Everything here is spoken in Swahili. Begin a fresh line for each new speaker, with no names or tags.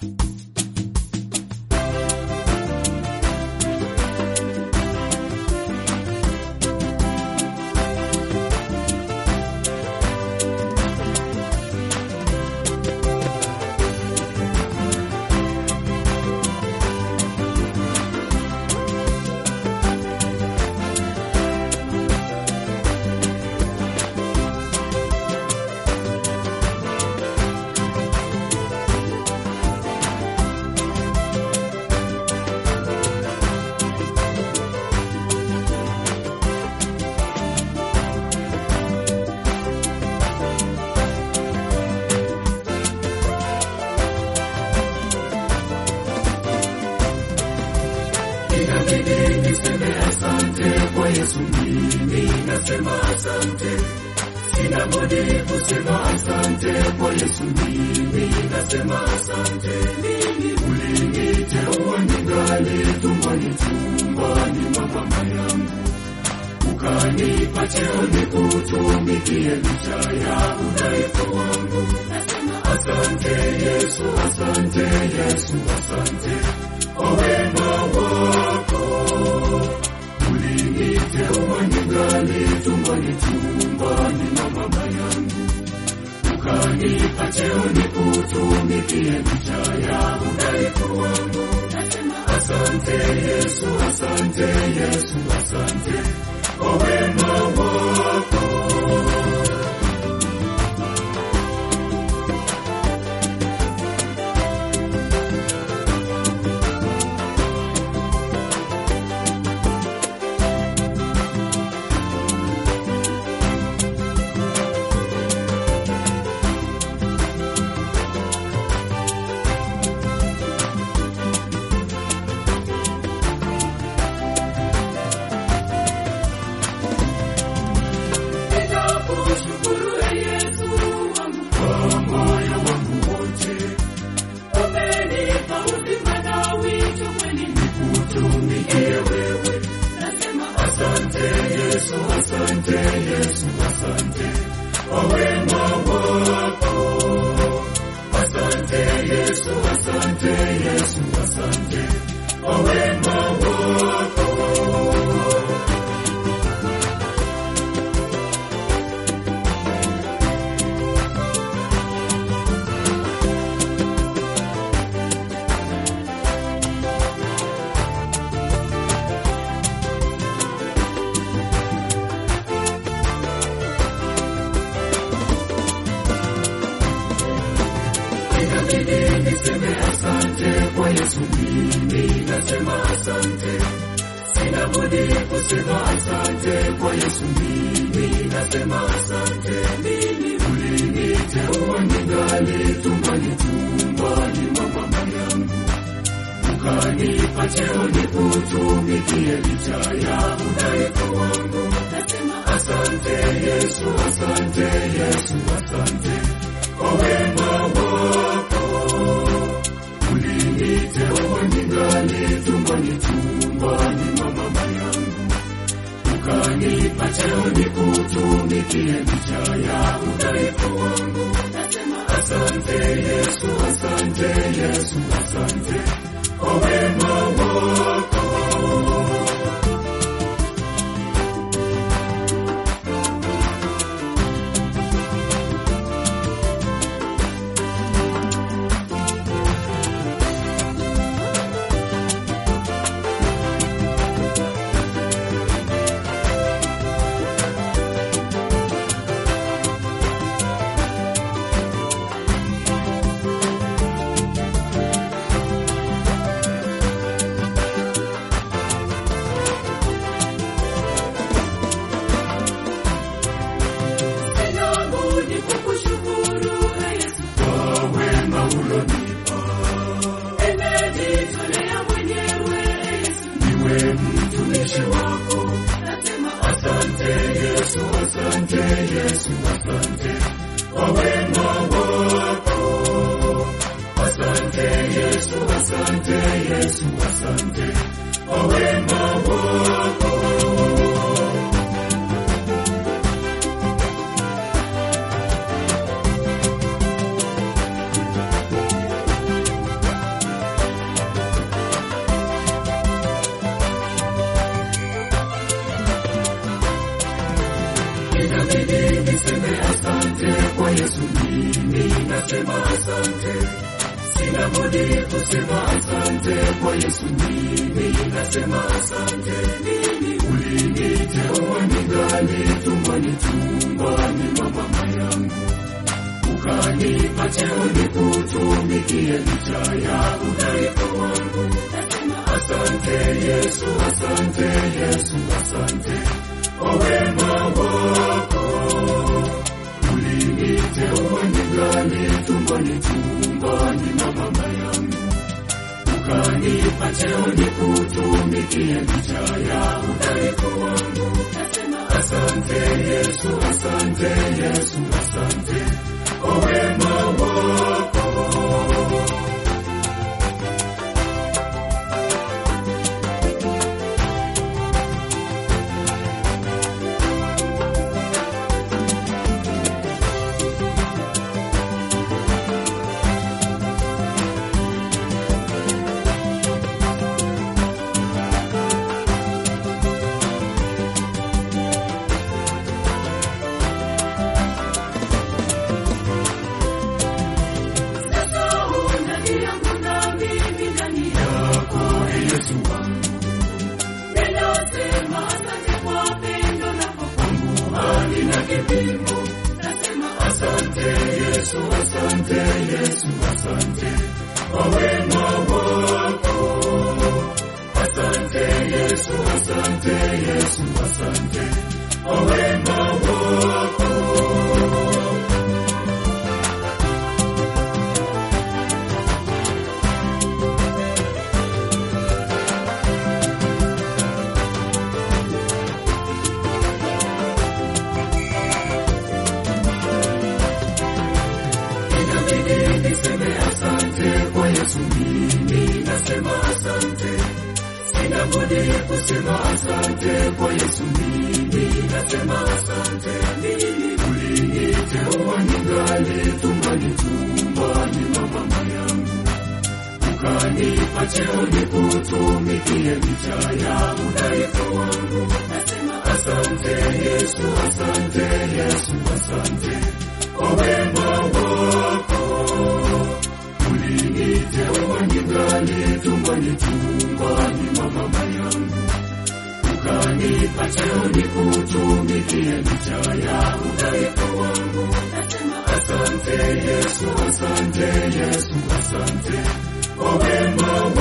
inabidi niseme asante kwa Yesu, mimi nasema asante, sina budi kusema asante kwa Yesu, mimi nasema asante. Mimi uliniteua ningali tumboni, tumboni mwa mama yangu, ukanipa cheo nikutumikie licha ya udhaifu wangu. Nasema asante Yesu, asante Yesu, asante kwa wema wako uliniteua ningali tumboni tumboni mwa mama yangu, ukanipa cheo nikutumikie licha ya udhaifu wangu. Nasema asante Yesu, asante Yesu, asante kwa wema wako. Nitakushukuru e Yesu wangu kwa moyo wangu wote, umenipa uzima na wito kweli nikutumikie wewe. Nasema asante Yesu, asante Yesu, asante kwa wema wako. Asante Yesu, asante Yesu, asante kwa wema wako. inabidi niseme asante kwa Yesu, mimi nasema asante, sina budi kusema asante kwa Yesu, mimi nasema asante. Mimi uliniteua ningali tumboni, tumboni mwa mama yangu, ukanipa cheo nikutumikie licha ya udhaifu wangu. Nasema asante Yesu, asante Yesu, asante kwa wema wako uliniteua ningali tumboni tumboni mwa mama yangu, ukanipa cheo nikutumikie licha ya udhaifu wangu. Nasema asante Yesu, asante Yesu, asante kwa wema wako. Sina budi kukushukuru e Yesu kwa wema ulonipa. Nimejitolea mwenyewe e Yesu, niwe mtumishi wako. Nasema asante Yesu, asante Yesu, asante kwa wema wako. Asante Yesu, asante Yesu, asante kwa wema wako. nasema asante, sina budi kusema asante kwa Yesu. Mimi nasema asante, mimi uliniteua ningali tumboni, tumboni mwa mama yangu ukanipa cheo nikutumikie licha ya udhaifu wangu. Nasema asante Yesu, asante Yesu, asante kwa wema wako. Uliniteua ningali tumboni, tumboni mwa mama yangu, ukanipa cheo nikutumikie licha ya udhaifu wangu. Nasema asante Yesu, asante Yesu, asante kwa wema wako. Sasa ndani yangu na mimi ndani yako, Ee Yesu wangu. Ninasema asante kwa pendo lako kwangu halina kipimo. Nasema asante Yesu, asante Yesu, asante kwa wema wako. Asante Yesu, asante Yesu, asante kwa wema wako. Inabidi niseme asante kwa Yesu, mimi nasema asante. Sina budi kusema asante kwa Yesu, mimi nasema asante. Mimi uliniteua ningali tumbani, tumbani mwa mama yangu, ukanipa cheo nikutumikie licha ya udhaifu wangu. Nasema asante Yesu, asante Yesu, asante kwa wema wako. Uliniteua ningali tumboni, tumboni mwa mama yangu, ukanipa cheo nikutumikie licha ya udhaifu wangu. Nasema asante Yesu, asante Yesu, asante kwa wema